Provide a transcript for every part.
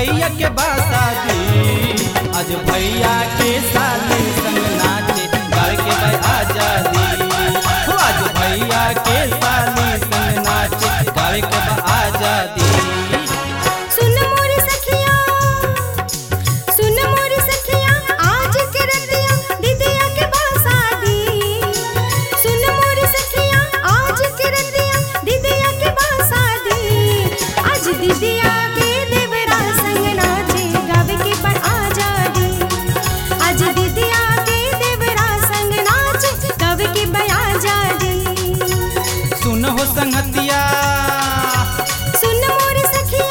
भैया के बासादी आज भैया के साली संग नाचे गावे के भाई आजादी हो आज भैया के साली संग नाचे गावे के बा आजादी सुन मोरी सखिया सुन मोरी सखिया आज के रतिया दीदिया के बासादी सुन मोरी सखिया आज के रतिया दीदिया के बासादी आज दीदिया के देवरा संग नाचे गावे के पर आजादी आज दीदिया के देवरा संग नाचे गावे के पर आजादी सुन हो संगतिया सुन मोरी सखिया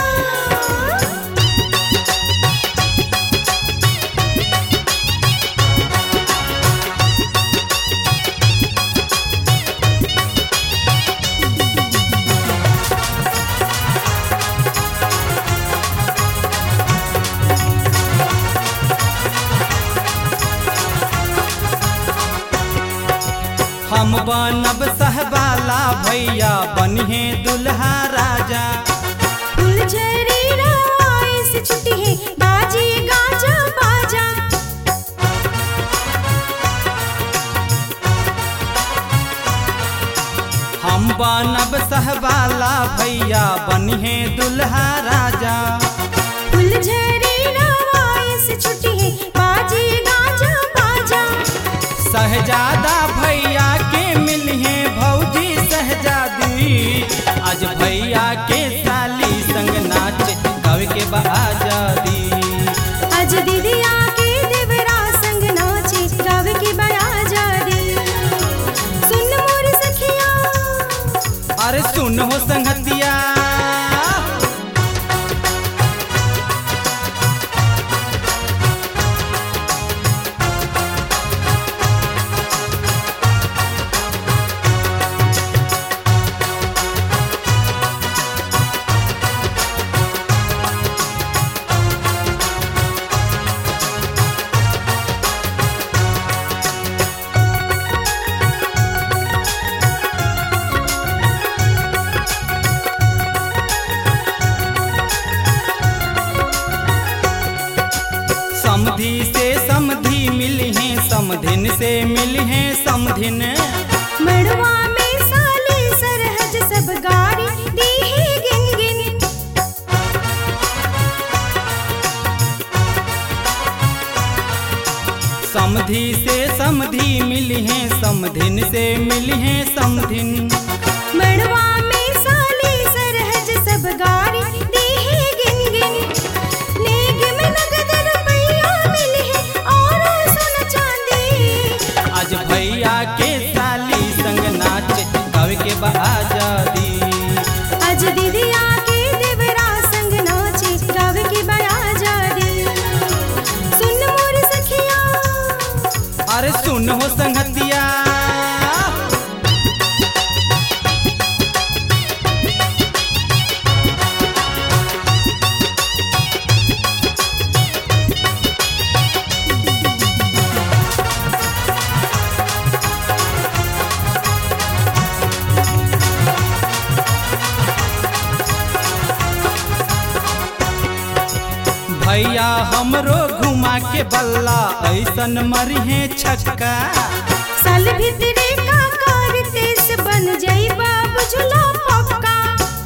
हम बनब सहबाला भैया बनिहे दुल्हा राजा फुलझड़ी रवाए से छुट्टी है बाजी गाजा बाजा हम बनब सहबाला भैया बनिहे दुल्हा राजा फुलझड़ी रवाए से छुट्टी है बाजी गाजा बाजा सहजादा भैया के मिलिहे भौजी सहजादी आज भैया के साली संग नाच गावे के बा आजादी आज दीदिया के देवरा संग नाचे गावे के बड़ा जादी सुन मोर सखिया अरे सुन हो संगतिया समधि से समधि मिलिहे समधिन से मिलिहे समधिन मड़वा में साली सरहज सब गारी दी है गिन गिन समधि से समधि मिलिहे समधिन से मिलिहे समधिन मड़वा में साली सरहज सब गारी दी है गिन गिन नेग में नगद रुपया मिले है और सोना चांदी आज भैया के साली संग नाच गावे के बा आजादी आज दीदिया के देवरा संग नाचे गावे के बड़ा जादी सुन मोर सखिया अरे सुन हो संगतिया भैया हमरो घुमा के बल्ला ऐसन मरिहे छक्का साल भीतरे का कार तेस बन जाइबा बुझला पक्का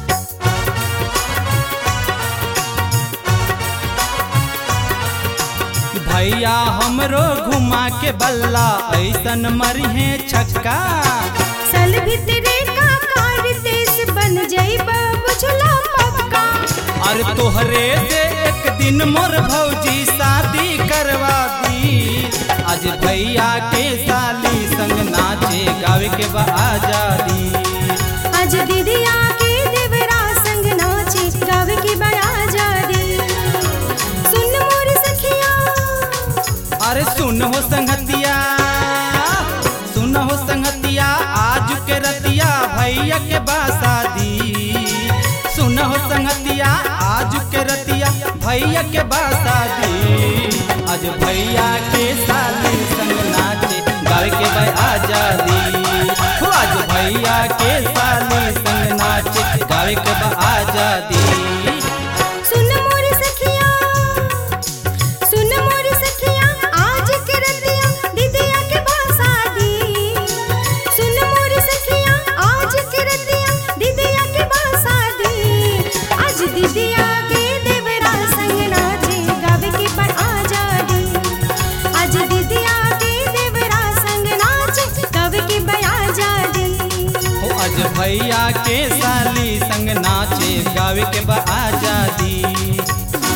भैया हमरो घुमा के बल्ला ऐसन मरिहे छक्का साल भीतरे का कार तेस बन जाइबा बुझला पक्का अरे तोहरे से एक दिन मोर भौजी शादी करवा दी आज भैया के साली संग नाचे गावे के बा आजादी आज दीदिया के देवरा संग नाचे गावे के बड़ा जादी सुन मोर सखिया अरे सुन हो संगतिया सुन हो संगतिया आज के रतिया भैया के बासादी सुन हो संगतिया आज के रतिया भैया के बासादी आज भैया के साली संग नाचे गावे के भाई आजादी हो आज भैया के साली संग नाचे गावे के बा आजादी सुन मोर सखिया आज भैया के साली संग नाचे गावे के बा आजादी